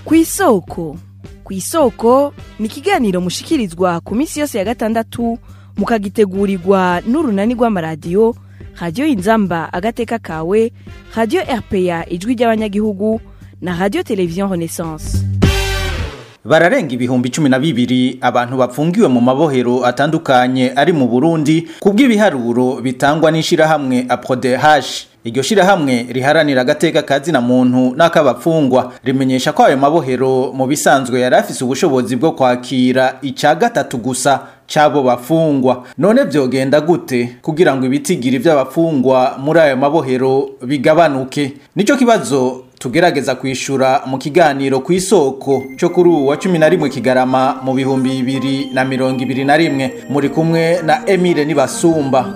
ku isoko ku isoko ni ikiganiro mushikirizwa ku minsi yose ya gatandatu mukagitegurirwa n'urunani rw'amaradiyo radiyo inzamba agateka kawe radiyo rpa ijwi ry'abanyagihugu na radiyo televiziyo renaissance bararenga ibihumbi cumi na bibiri abantu bapfungiwe mu mabohero atandukanye ari mu burundi kubw'ibiharuro bitangwa n'ishirahamwe aprodehash iryo shirahamwe riharanira agateka kazina muntu n'akabapfungwa rimenyesha ko ayo mabohero mu bisanzwe yari afise ubushobozi bwo kwakira ica gatatu gusa c'abo bafungwa none vyogenda gute kugira ngo ibitigiri vy'abafungwa muri ayo mabohero bigabanuke nico kibazo tugerageza kwishura mu kiganiro ku isoko cyo kuri ubu wa cumi na rimwe kigarama mu bihumbi bibiri na mirongo ibiri na rimwe muri kumwe na emile nibasumba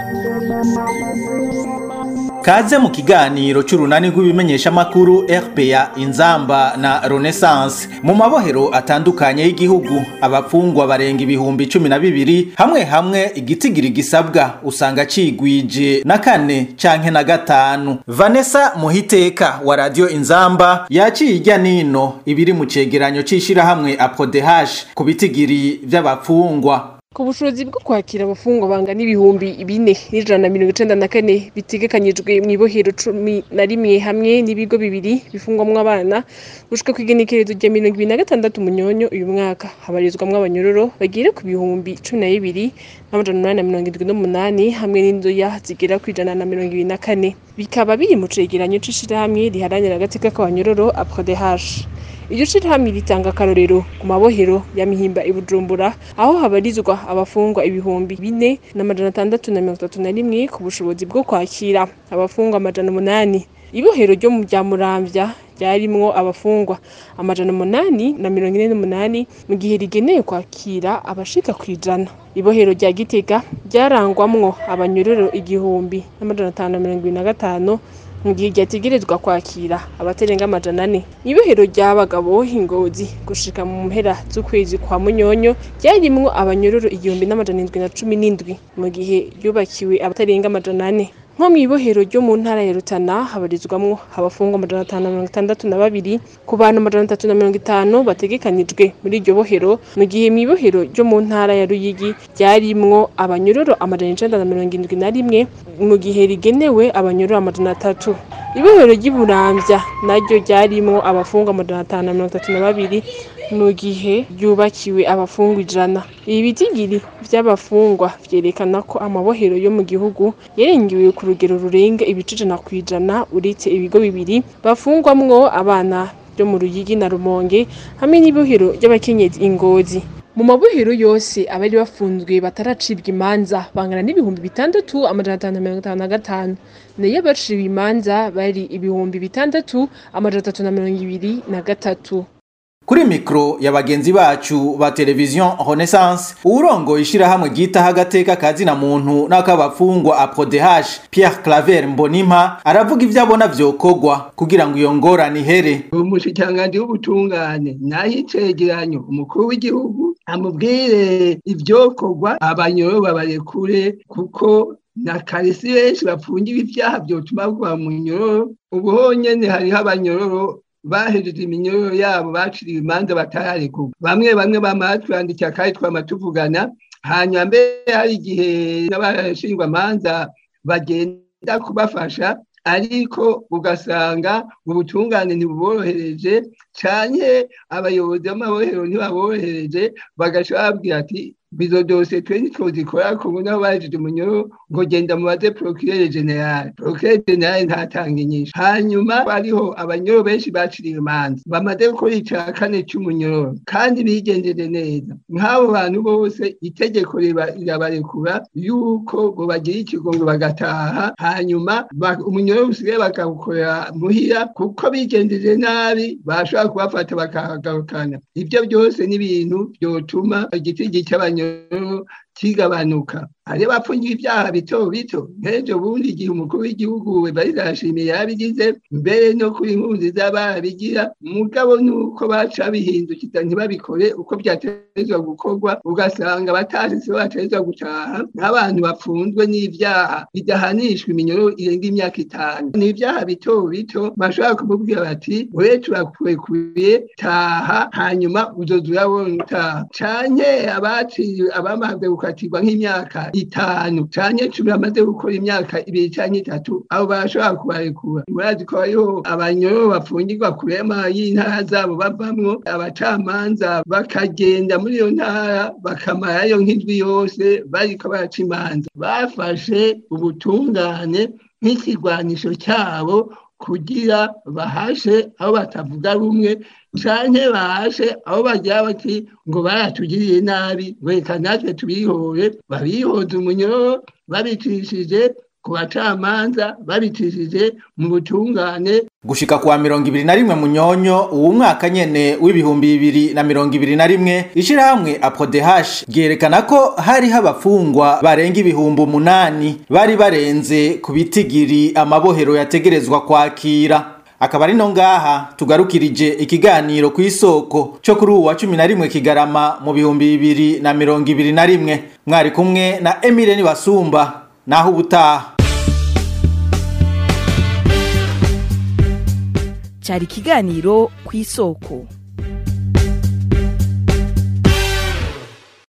kaze mu kiganiro c'urunani rw'ibimenyeshamakuru rpa inzamba na renaissance mu mabohero atandukanye y'igihugu abapfungwa barenga ibihumbi cumi na bibiri hamwe hamwe igitigiri gisabwa usanga cigwije na kane canke na gatanu vanessa muhiteka wa radiyo inzamba yaciye irya nino ibiri mu cegeranyo c'ishirahamwe aprodehash ku bitigiri vy'abapfungwa ku bushobozi bwo kwakira abafungwa bangana ibihumbi bine n'ijana na mirongo icenda na kane bitegekanyijwe mu ibohero cumi na rimwe hamwe n'ibigo bibiri bifungwamwo abana gushika kw'igenekerezo rya mirongo ibiri na gatandatu munyonyo uyu mwaka habarizwamwo abanyororo bagera ku bihumbi cumi na bibiri n'amajana umunani na mirongo indwi n'umunani hamwe n'indoya zigera ku ijana na mirongo ibiri na kane bikaba biri mu cegeranyo c'ishirahamwe riharanira agateka k'abanyororo aprodehash iryo shirahamwe ritanga akarorero ku mabohero ya mihimba i bujumbura aho habarizwa abafungwa ibihumbi bine n'amajana atandatu na mirongo itatu na rimwe ku bushobozi bwo kwakira abafungwa amajana umunani ibohero ryo mu bya muramvya ryarimwo abafungwa amajana umunani na mirongo ine n'umunani mu gihe rigenewe kwakira abashika ku ijana ibohero rya gitega ryarangwamwo abanyororo igihumbi n'amajana atanu na mirongo ibiri na gatanu mu gihe ryategerezwa kwakira abatarenga amajana ane ibohero ry'abagabo ingozi gushika mu mpera z'ukwezi kwa munyonyo ryarimwo abanyororo igihumbi n'amajana indwi na cumi n'indwi mu gihe ryubakiwe abatarenga amajana ane nko mu ibohero ryo mu ntara ya rutana habarizwamwo abafungwa amajana atanu na mirongo itandatu na babiri ku bantu amajana atatu na mirongo itanu bategekanijwe muri iryo bohero mu gihe mu ibohero ryo mu ntara ya ruyigi ryarimwo abanyororo amajana icenda na mirongo indwi na rimwe mu gihe rigenewe abanyororo amajana atatu ibohero ry'iburamvya naryo ryarimwo abafungwa amajana atanu na mirongo itatu na babiri mu gihe ryubakiwe abafungwa ijana ibi bitigiri vy'abafungwa vyerekana ko amabohero yo mu gihugu yarengewe ku rugero rurenga ibice ijana kw'ijana uretse ibigo bibiri bafungwamwo abana byo mu ruyigi na rumonge hamwe n'ibohero ry'abakenyezi ingozi mu mabohero yose abari bafunzwe bataracibwa imanza bangana n'ibihumbi bitandatu amajana atanu na mirongo itanu na gatanu nayo abaciwe imanza bari ibihumbi bitandatu amajana atatu na mirongo ibiri na gatatu kuri mikro ya bagenzi bacu ba televiziyo renaissance uwurongoye ishirahamwe ryitaho agateka kazina muntu n'akabafungwa aprodehash pierre claver mbonimpa aravuga ivyo abona vyokorwa kugira ngo iyo ngorane ihere umushikiranganji w'ubutungane naho icegeranyo umukuru w'igihugu amubwire ivyokorwa abanyoro babarekure kuko na karisi benshi bapfungiwe ivyaha vyotuma bagwa mu nyororo ubu honyene hariho abanyororo bahejeje iminyororo yabo baciriwe imanza batararekurwa bamwe bamwe bamara twandikira kandi twama tuvugana hanyuma mbere hari igihe n'abashingwamanza bagenda kubafasha ariko ugasanga ubutungane ntibuborohereje canke abayobozi b'amabohero ntibaborohereje bagaca babwira ati bizo dose twe ntitwozikora kubu naho bahejeje umunyoro ngo genda mubaze procureur general procureur general ntatanga inyishu hanyuma hariho abanyoro benshi baciriwe imanza bamaze gukora ica kane c'umunyoro kandi bigenjeje neza nk'abo bantu bose itegeko rirabarekura yuko ngo bagire ikigongo bagataha hanyuma umunyoro usigaye bakawukorera muhira kuko bigenjeje nabi bashobora kubafata bakahagarukana ivyo byose ni ibintu vyotuma igitigi cy'abanyoro kigabanuka hari bapfungiye ibyaha bito bito nk'ejo bundi igihe umukuru w'igihugu barizashimiye yabigize mbere no kuri impunzi z'ababigira mugabo nuko baca bihindukiza ntibabikore uko byategerezwa gukorwa ugasanga batashitse bategerezwa gutaha nk'abantu bapfunzwe n'ivyaha bidahanishwa iminyoro irenga imyaka itanu ni ibyaha bito bito bashobora kumubwira bati we turakurekuye taha hanyuma uzoza urabona utaha canke abaciye abamaze gukatirwa nk'imyaka itanu canke cumi bamaze gukora imyaka ibiri canke itatu abo barashobora kubarekura murazi ko hariho abanyoro bafungirwa kurema y'intara zabo bavamwo abacamanza bakagenda muri iyo ntara bakamarayo nk'indwi yose bariko baraca imanza bafashe ubutungane nk'ikigwanisho cyabo kugira bahashe aho batavuga rumwe canke bahashe aho bagira bati ngo baratugiriye nabi reka natwe tubihore babihoze umunyoro babicishije ku bacamanza babicishije mu butungane gushika kwa mirongo ibiri na rimwe munyonyo uwu mwaka nyene w'ibihumbi bibiri na mirongo ibiri na rimwe ishirahamwe aprodehash ryerekana ko hariho abafungwa barenga ibihumbi umunani bari barenze ku bitigiri amabohero yategerezwa kwakira akaba ari no ngaha tugarukirije ikiganiro ku isoko cyo kuri uwa cumi na rimwe kigarama mu bihumbi bibiri na mirongo ibiri na rimwe mwari kumwe na emile nibasumba naho ubutaha cyari ikiganiro ku isoko